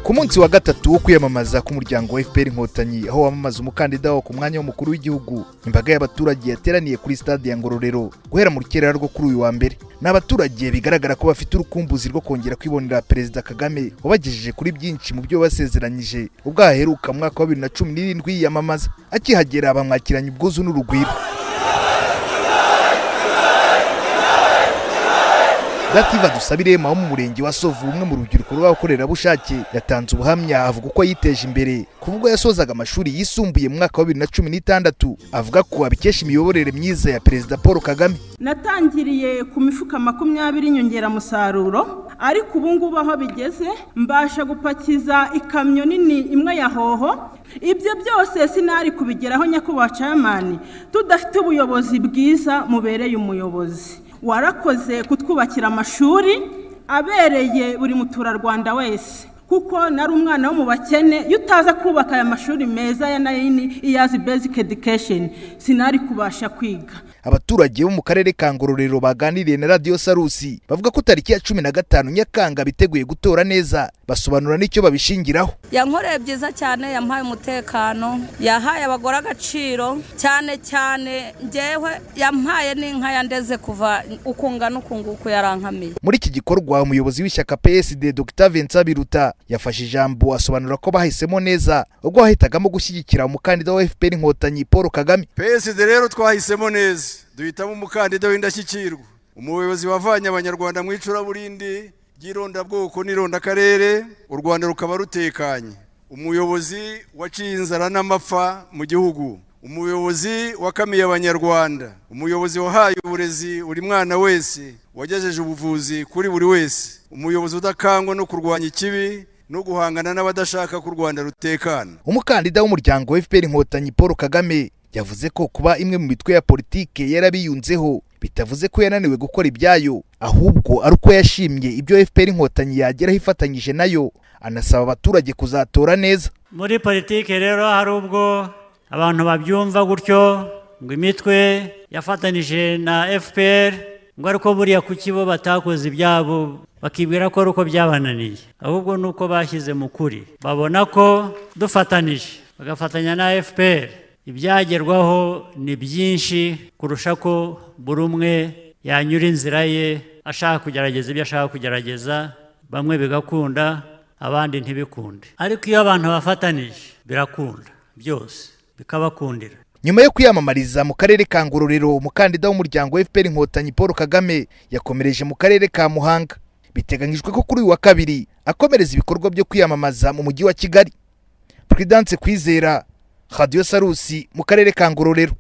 ku munsi wa gatatu wo kwiyamamaza k'umuryango wa fpr inkotanyi aho wamamaza umukandida wa ku mwanya w'umukuru w'igihugu imbaga y'abaturage yateraniye kuri stade ya ngororero guhera mu rukerera rwo kuri uyu wa mbere ni abaturage bigaragara ko bafite urukumbuzi rwo kongera kwibonera perezida kagame wabagejeje kuri byinshi mu byo basezeranyije ubwo aheruka mu mwaka wa bibiri na cumi n'irindwi yiyamamaza akihagera bamwakiranye ubwuzu n'urugwiro Dativa Dusabire wo mu murenge wa Sovu umwe mu rubyiruko rw'abakorerabushake yatanze ubuhamya avuga uko yiteje imbere kuvuga yasozaga amashuri yisumbuye mu mwaka wa bibiri na cumi n'itandatu avuga ko abikesha imiyoborere myiza ya Perezida Paul Kagame natangiriye ku mifuka makumyabiri inyongeramusaruro ariko ubu ngubu aho bigeze mbasha gupakiza ikamyo nini imwe ya hoho ibyo byose sinari kubigeraho nyakubahwa camani tudafite ubuyobozi bwiza mubereye umuyobozi warakoze kutwubakira amashuri abereye buri muturarwanda wese kuko nari umwana wo mu bakene iyo utaza kubaka aya mashuri meza ya nayini iyazi basic education sinari kubasha kwiga abaturage bo mu karere ka ngororero baganiriye na radiyo sarusi bavuga ko tariki ya cumi na gatanu nyakanga biteguye gutora neza basobanura n'icyo babishingiraho yankoreye byiza cyane yampaye umutekano yahaye abagore agaciro cyane cyane ngewe yampaye n'inka yandeze kuva ukungana ukunguku yarankamiye muri iki gikorwa umuyobozi w'ishyaka psd dr vincent biruta yafashe ijambo asobanura ko bahisemo neza ubwo wahitagamo gushyigikira umukandida wa fpr inkotanyi paul kagame psd rero twahisemo neza duhitamo umukandida w'indashyikirwa umuyobozi wavanye abanyarwanda mu icuraburindi ry'irondabwoko n'irondakarere u rwanda rukaba rutekanye umuyobozi waciye inzara n'amapfa mu gihugu umuyobozi wakamiye abanyarwanda umuyobozi wahaye uburezi buri mwana wese wagejeje ubuvuzi kuri buri wese umuyobozi udakangwa no kurwanya ikibi no guhangana n'abadashaka ko u rwanda rutekana umukandida w'umuryango wa fpr inkotanyi paul kagame yavuze ko kuba imwe mu mitwe ya politike yarabiyunzeho bitavuze ko yananiwe gukora ibyayo ahubwo ari uko yashimye ibyo fpr inkotanyi yageraho ifatanyije nayo anasaba abaturage kuzatora neza muri politike rero hari ubwo abantu babyumva gutyo ngo imitwe yafatanyije na fpr ngo ariko buriya kuki bo batakoze ibyabo bakibwira ko ari uko byabananiye ahubwo ni uko bashyize mu kuri babona ko dufatanije bagafatanya na fpr ibyagerwaho ni byinshi kurusha ko buri umwe yanyura inzira ye ashaka kugerageza ibyo ashaka kugerageza bamwe bigakunda abandi ntibikunde ariko iyo abantu bafatanije birakunda byose bikabakundira nyuma yo kwiyamamariza mu karere ka ngororero umukandida w'umuryango wa fpr inkotanyi paul kagame yakomereje mu karere ka muhanga biteganyijwe ko kuri uyu wa kabiri akomereza ibikorwa byo kwiyamamaza mu mujyi wa kigali puridanse kwizera radiyo sarusi mu karere ka ngororero